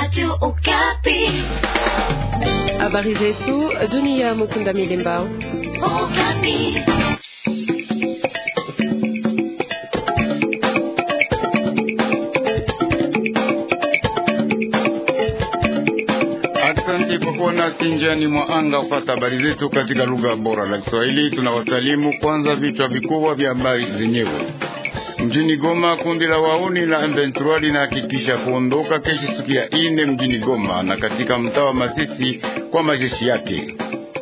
Radio Okapi. Habari zetu dunia. Mukunda Milemba. Okapi. Asante kwa kuwa nasi njiani mwa anga kupata habari zetu katika lugha bora la Kiswahili. Tunawasalimu. Kwanza vichwa vikubwa vya habari zenyewe. Mjini Goma, kundi la wauni la M23 linahakikisha kuondoka kesho siku ya ine mjini Goma na katika mtaa wa Masisi kwa majeshi yake.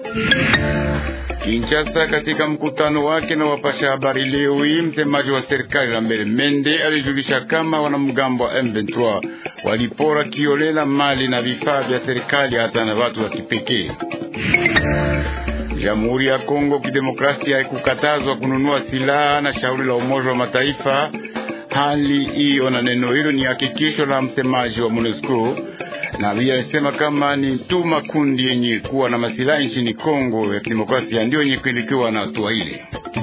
Kinshasa, katika mkutano wake na wapasha habari leo hii, msemaji wa serikali Lambert Mende alijulisha kama wanamgambo wa M23 walipora kiolela mali na vifaa vya serikali hata na watu wa kipekee. Jamhuri ya Kongo Kidemokrasia haikukatazwa kununua silaha na shauri la Umoja wa Mataifa. Hali hiyo na neno hilo ni hakikisho la msemaji wa MONUSCO na vile alisema kama ni tu makundi yenye kuwa na masilahi nchini Kongo ya Kidemokrasia ndio yenye kuelekewa na hatua ile.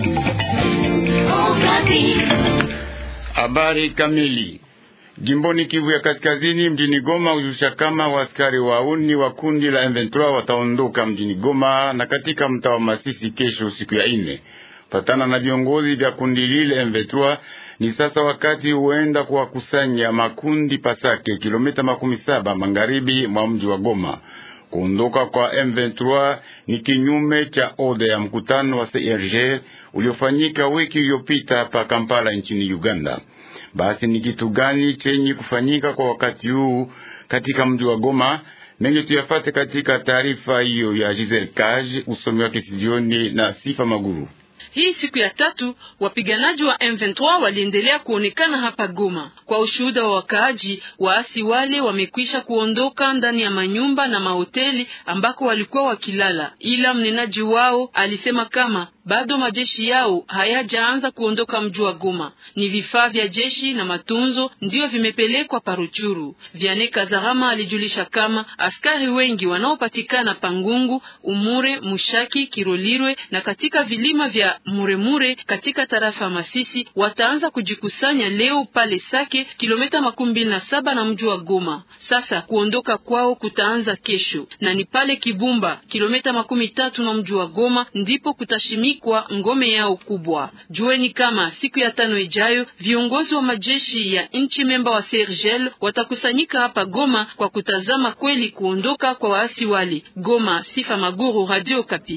Okapi. Habari kamili Jimboni Kivu ya Kaskazini, mjini Goma hujusha kama waaskari wauni wa kundi la M23 wataondoka mjini Goma na katika mtaa wa Masisi kesho siku ya ine. Patana na viongozi vya kundi lile M23, ni sasa wakati huenda kuwakusanya makundi Pasake, kilomita makumi saba magharibi mwa mji wa Goma. Kuondoka kwa M23 ni kinyume cha oda ya mkutano wa CIRGL uliofanyika wiki iliyopita hapa Kampala nchini Uganda. Basi ni kitu gani chenye kufanyika kwa wakati huu katika mji wa Goma? Mengi tuyafate katika taarifa hiyo ya Giselle Kaj, usomi wake studioni na Sifa Maguru. Hii siku ya tatu wapiganaji wa M23 waliendelea kuonekana hapa Goma. Kwa ushuhuda wa wakaaji, waasi wale wamekwisha kuondoka ndani ya manyumba na mahoteli ambako walikuwa wakilala, ila mnenaji wao alisema kama bado majeshi yao hayajaanza kuondoka mji wa Goma. Ni vifaa vya jeshi na matunzo ndiyo vimepelekwa Paruchuru. Viane Kazarama alijulisha kama askari wengi wanaopatikana Pangungu, Umure, Mushaki, Kirolirwe na katika vilima vya Muremure katika tarafa Masisi wataanza kujikusanya leo pale Sake, kilomita makumi mbili na saba na mji wa Goma. Sasa kuondoka kwao kutaanza kesho, na ni pale Kibumba, kilomita makumi tatu na mji wa Goma, ndipo kutashimikwa ngome yao kubwa. Jueni kama siku ya tano ijayo viongozi wa majeshi ya nchi memba wa Sergel watakusanyika hapa Goma kwa kutazama kweli kuondoka kwa waasi wale. Goma, Sifa Maguru, Radio Kapi.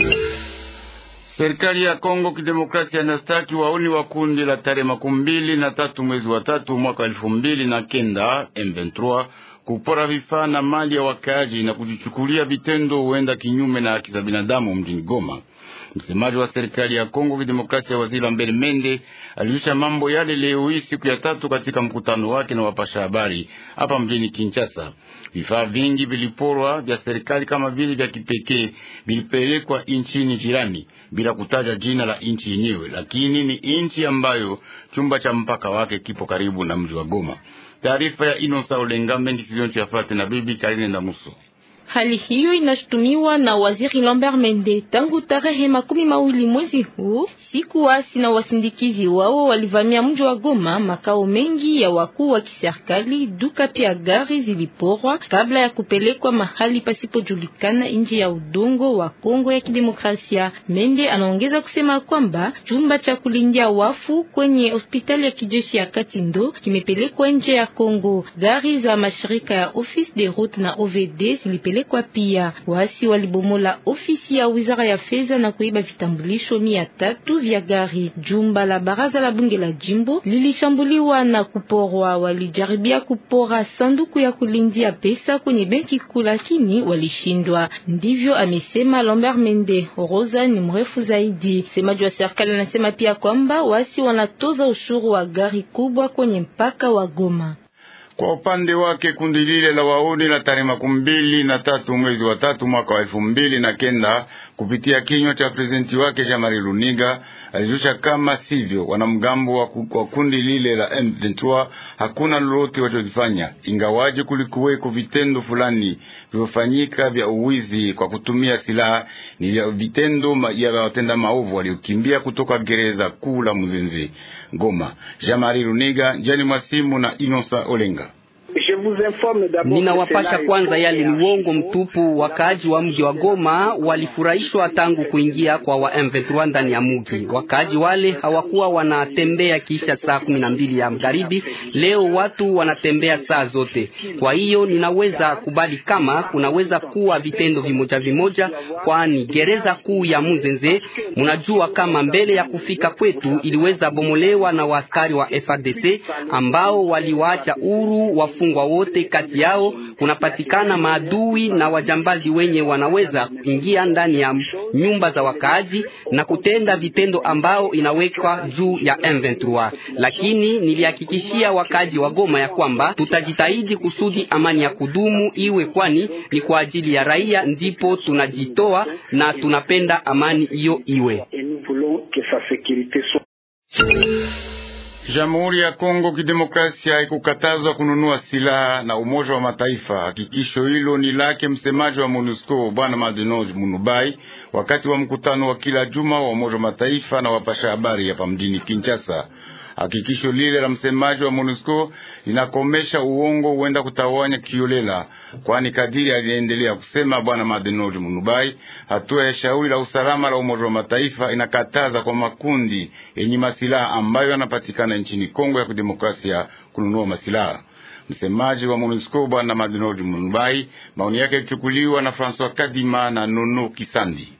Serikali ya Kongo Kidemokrasia inastaki wauni wa kundi la tarehe makumi mbili na tatu mwezi wa tatu mwaka elfu mbili na kenda M23 kupora vifaa na mali ya wakaaji na kujichukulia vitendo huenda kinyume na haki za binadamu mjini Goma. Msemaji wa serikali ya Kongo Kidemokrasia, waziri Lambert Mende aliisha mambo yale leo hii siku ya tatu katika mkutano wake na wapasha habari hapa mjini Kinshasa. Vifaa vingi viliporwa vya serikali kama vile vya kipekee vilipelekwa nchini jirani bila kutaja jina la nchi yenyewe, lakini ni nchi ambayo chumba cha mpaka wake kipo karibu na mji wa Goma. Taarifa ya Inosa Olenga Mengi Silionchi Yafate na bibi Karine Ndamuso. Hali hiyo inashutumiwa na waziri Lambert Mende tangu tarehe makumi mawili mwezi huu. Siku wasi na wasindikizi wao walivamia mji wa Goma, makao mengi ya wakuu wa kiserikali, duka pia gari ziliporwa kabla ya kupelekwa mahali pasipojulikana nje ya udongo wa Kongo ya Kidemokrasia. Mende anaongeza kusema kwamba chumba cha kulindia wafu kwenye hospitali ya kijeshi ya Katindo kimepelekwa nje ya Kongo. Gari za mashirika ya Office de Route na OVD zilipelekwa kwa pia waasi walibomola ofisi ya wizara ya fedha na kuiba vitambulisho mia tatu vya gari. Jumba la baraza la bunge la jimbo lilishambuliwa na kuporwa. Walijaribia kupora sanduku ya kulindia pesa kwenye benki kuu, lakini walishindwa. Ndivyo amesema Lambert Mende. Rosa ni mrefu zaidi. Semaji wa serikali anasema pia kwamba waasi wanatoza ushuru wa gari kubwa kwenye mpaka wa Goma. Kwa upande wake kundi lile la wauni la tarehe makumi mbili na tatu mwezi wa tatu mwaka wa elfu mbili na kenda kupitia kinywa cha prezidenti wake Jean-Marie Luniga alijulisha kama sivyo, wanamgambo wa, wa kundi lile la M23 hakuna lolote walichokifanya, ingawaje kulikuweko vitendo fulani vilivyofanyika vya uwizi kwa kutumia silaha. Ni vya vitendo ma, ya watenda maovu waliokimbia kutoka gereza kuu la Muzinzi Goma. Jean-Marie Luniga njani mwasimu na Inosa Olenga. Ninawapasha kwanza, yale ni uongo mtupu. Wakaaji wa mji wa Goma walifurahishwa tangu kuingia kwa wa M23 ndani ya mji. Wakaaji wale hawakuwa wanatembea kisha saa kumi na mbili ya magharibi. Leo watu wanatembea saa zote. Kwa hiyo ninaweza kubali kama kunaweza kuwa vitendo vimoja vimoja, kwani gereza kuu ya Muzenze, mnajua kama mbele ya kufika kwetu iliweza bomolewa na waaskari wa FRDC ambao waliwaacha huru wafungwa wote. Kati yao kunapatikana maadui na wajambazi wenye wanaweza ingia ndani ya nyumba za wakaaji na kutenda vitendo ambao inawekwa juu ya M23. Lakini nilihakikishia wakaaji wa Goma ya kwamba tutajitahidi kusudi amani ya kudumu iwe, kwani ni kwa ajili ya raia ndipo tunajitoa na tunapenda amani hiyo iwe. Jamhuri ya Kongo Kidemokrasia ikukatazwa kununua silaha na Umoja wa Mataifa. Hakikisho hilo ni lake msemaji wa MONUSCO Bwana Madenoge Munubai wakati wa mkutano wa kila juma wa Umoja wa Mataifa na wapasha habari hapa mjini Kinshasa. Hakikisho lile la msemaji wa MONUSCO linakomesha uongo huenda kutawanya kiolela, kwani kadiri aliendelea kusema bwana Madenoji Munubai, hatua ya shauri la usalama la Umoja wa Mataifa inakataza kwa makundi yenye masilaha ambayo yanapatikana nchini Kongo ya Kidemokrasia kununua masilaha. Msemaji wa MONUSCO bwana Madenoji Munubai, maoni yake yalichukuliwa na François Kadima na Nono Kisandi.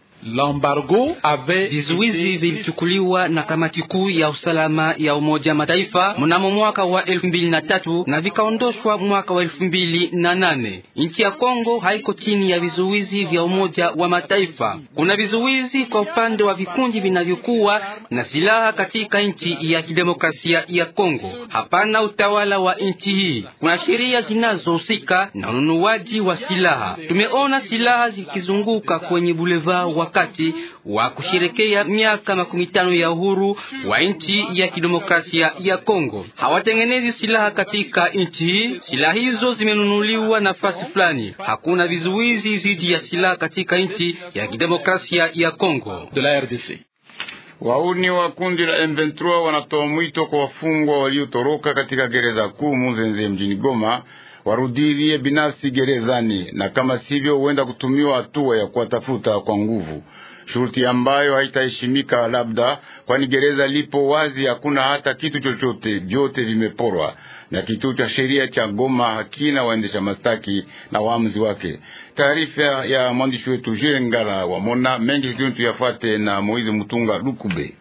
Vizuizi vilichukuliwa na kamati kuu ya usalama ya Umoja Mataifa mnamo mwaka wa elfu mbili na tatu na vikaondoshwa mwaka wa elfu mbili na nane. Nchi ya Kongo haiko chini ya vizuizi vya Umoja wa Mataifa. Kuna vizuizi kwa upande wa vikundi vinavyokuwa na silaha katika nchi ya kidemokrasia ya Kongo. Hapana utawala wa nchi hii. Kuna sheria zinazohusika na ununuaji wa silaha. Tumeona silaha zikizunguka kwenye boulevard wa wakati wa kusherekea miaka makumi tano ya uhuru wa nchi ya kidemokrasia ya Kongo. Hawatengenezi silaha katika nchi hii. Silaha hizo zimenunuliwa nafasi fulani. Hakuna vizuizi dhidi ya silaha katika nchi ya kidemokrasia ya Kongo. Wauni wa kundi la M23 wanatoa mwito kwa wafungwa waliotoroka katika gereza kuu Muzenze mjini Goma warudilie binafsi gerezani, na kama sivyo huenda kutumiwa hatua ya kuwatafuta kwa nguvu, shuruti ambayo haitaheshimika labda, kwani gereza lipo wazi, hakuna hata kitu chochote, vyote vimeporwa, na kituo cha sheria cha Goma hakina waendesha mastaki na waamuzi wake. Taarifa ya mwandishi wetu Jile Ngala wa Mona mengi situni tuyafuate na Moizi Mutunga Lukube.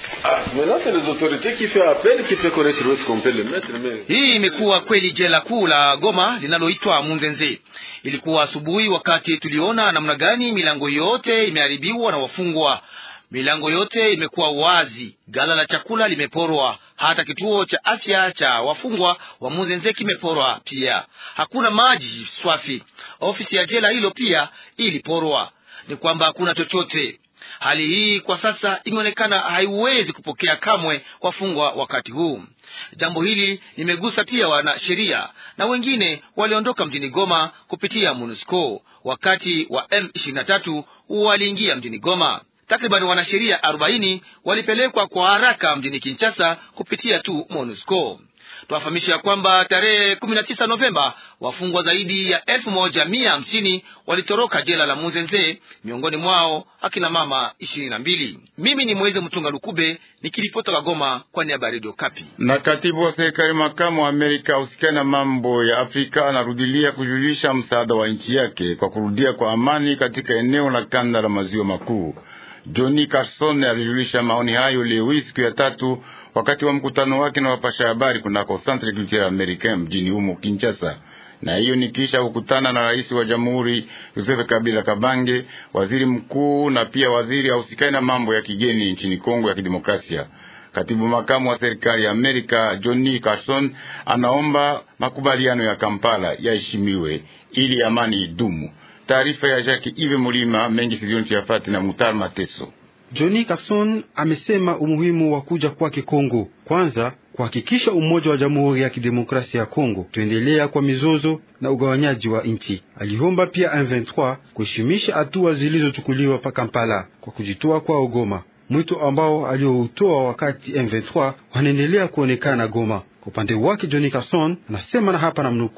Hii imekuwa kweli jela kuu la Goma linaloitwa Munzenze. Ilikuwa asubuhi wakati tuliona namna gani milango yote imeharibiwa na wafungwa. Milango yote imekuwa wazi, gala la chakula limeporwa, hata kituo cha afya cha wafungwa wa Muzenze kimeporwa pia. Hakuna maji swafi. Ofisi ya jela hilo pia iliporwa. Ni kwamba hakuna chochote. Hali hii kwa sasa imeonekana haiwezi kupokea kamwe wafungwa wakati huu. Jambo hili limegusa pia wanasheria na wengine waliondoka mjini Goma kupitia MONUSCO wakati wa M23 waliingia mjini Goma. Takriban wanasheria 40 walipelekwa kwa haraka mjini Kinshasa kupitia tu MONUSCO. Tuwafahamisha ya kwamba tarehe 19 Novemba wafungwa zaidi ya elfu moja mia hamsini walitoroka jela la Muzenze, miongoni mwao akina mama ishirini na mbili. Mimi ni Mweze Mtunga Lukube nikiripotoka Goma kwa niaba ya Radio Kapi. Na katibu wa serikali makamu wa Amerika usikia na mambo ya Afrika anarudilia kujulisha msaada wa nchi yake kwa kurudia kwa amani katika eneo la kanda la maziwa makuu. Johnny Carson alijulisha maoni hayo leo hii siku ya tatu wakati wa mkutano wake na wapasha habari kunako Centre Culturel Americain mjini humo Kinshasa. Na hiyo ni kisha kukutana na rais wa jamhuri Joseph Kabila Kabange, waziri mkuu na pia waziri ausikai na mambo ya kigeni nchini Kongo ya Kidemokrasia. Katibu makamu wa serikali ya Amerika Johnny Carson anaomba makubaliano ya Kampala yaheshimiwe ili amani idumu. Taarifa ya Jacques Ive Mulima mengi sizioni tuyafati na Mutar Mateso. Johnny Carson amesema umuhimu wa kuja kwake Kongo, kwanza kuhakikisha umoja wa Jamhuri ya Kidemokrasia ya Kongo, tuendelea kwa mizozo na ugawanyaji wa nchi. Aliomba pia M23 kuheshimisha hatua zilizochukuliwa pa Kampala kwa kujitoa kwao Goma, mwito ambao alioutoa wakati M23 wanaendelea kuonekana Goma. Kwa upande wake Johnny Carson anasema na hapa na mnukuu,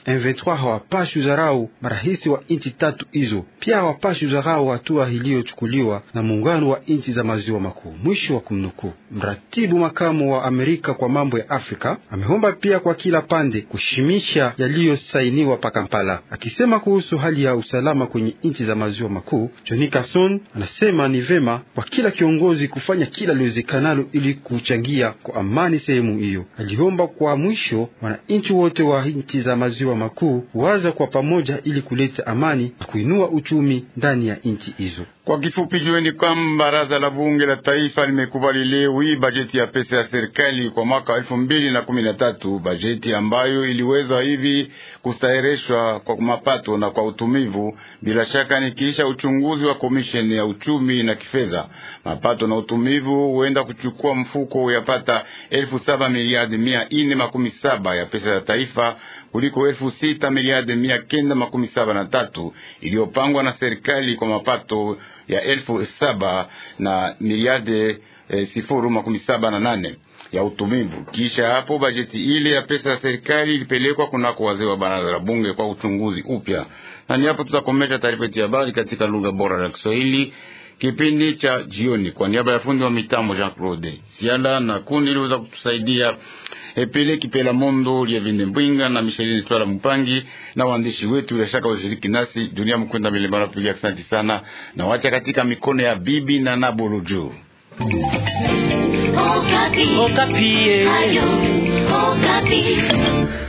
M23 hawapashi udharau marahisi wa nchi tatu hizo, pia hawapashi udharau hatua iliyochukuliwa na muungano wa nchi za maziwa makuu. Mwisho wa kumnukuu. Mratibu makamu wa Amerika kwa mambo ya Afrika ameomba pia kwa kila pande kushimisha yaliyosainiwa pa Kampala, akisema kuhusu hali ya usalama kwenye nchi za maziwa makuu. Johnny Carson anasema ni vema kwa kila kiongozi kufanya kila liwezekanalo ili kuchangia kwa amani sehemu hiyo. Aliomba kwa mwisho wananchi wote wa nchi za maziwa makuu waza kwa pamoja ili kuleta amani na kuinua uchumi ndani ya nchi hizo. Kwa kifupi, jueni kwamba baraza la bunge la taifa limekubali leo hii bajeti ya pesa ya serikali kwa mwaka wa elfu mbili na kumi na tatu, bajeti ambayo iliweza hivi kustahirishwa kwa mapato na kwa utumivu, bila shaka ni kisha uchunguzi wa komisheni ya uchumi na kifedha. Mapato na utumivu huenda kuchukua mfuko yapata elfu saba miliardi mia ine makumi saba ya pesa ya taifa kuliko elfu sita miliardi mia kenda makumi saba na tatu iliyopangwa na serikali kwa mapato ya elfu saba na miliardi e, sifuru makumi saba na nane ya utumivu. Kisha hapo bajeti ile ya pesa ya serikali ilipelekwa kunako wazee wa baraza la bunge kwa uchunguzi upya, na ni hapo tutakomesha taarifa yetu ya habari katika lugha bora ya Kiswahili kipindi cha jioni. Kwa niaba ya fundi wa mitambo Jean Claude Siala na kundi liweza kutusaidia Epele Kipela Mondo Lievine Mbwinga na Micheline Twala Mpangi na waandishi wetu bila shaka washiriki nasi dunia mkwenda milembara piga. Asante sana na wacha katika mikono ya bibi na Nabolojo. Okapi. Okapi. Ayo, Okapi.